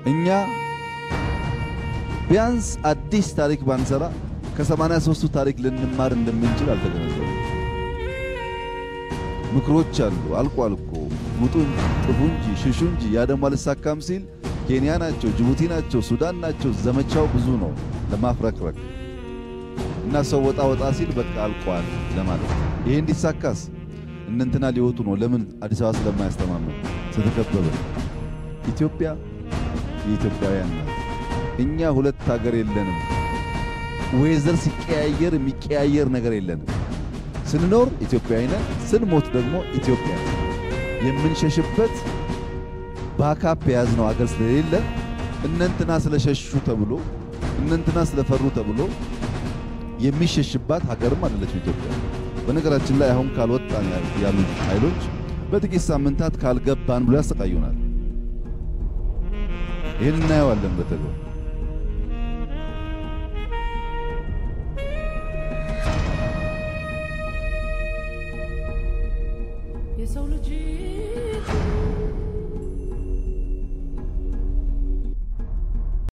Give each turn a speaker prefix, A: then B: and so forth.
A: እኛ ቢያንስ አዲስ ታሪክ ባንሰራ ከሰማንያ ሦስቱ ታሪክ ልንማር እንደምንችል አልተገነዘቡም። ምክሮች አሉ። አልቋል እኮ ውጡ፣ ጥፉ እንጂ ሽሹ እንጂ ያ ደግሞ አልሳካም ሲል ኬንያ ናቸው፣ ጅቡቲ ናቸው፣ ሱዳን ናቸው። ዘመቻው ብዙ ነው ለማፍረክረክ እና ሰው ወጣ ወጣ ሲል በቃ አልቋል ለማለት ነው። ይሄ እንዲሳካስ እነንትና ሊወጡ ነው። ለምን? አዲስ አበባ ስለማያስተማመን ስለተከበበ። ኢትዮጵያ የኢትዮጵያውያን ናት። እኛ ሁለት ሀገር የለንም። ዌዘር ሲቀያየር የሚቀያየር ነገር የለንም። ስንኖር ኢትዮጵያዊ ነን፣ ስንሞት ደግሞ ኢትዮጵያ ነን። የምንሸሽበት ባካፕ የያዝነው አገር ስለሌለ እነንትና ስለሸሹ ተብሎ እነንትና ስለፈሩ ተብሎ የሚሸሽባት ሀገርም አይደለችም ኢትዮጵያ። በነገራችን ላይ አሁን ካልወጣን ያሉት ኃይሎች በጥቂት ሳምንታት ካልገባን ብሎ ያሰቃዩናል። ይህን እናየዋለን በተግባር
B: የሰው ልጅ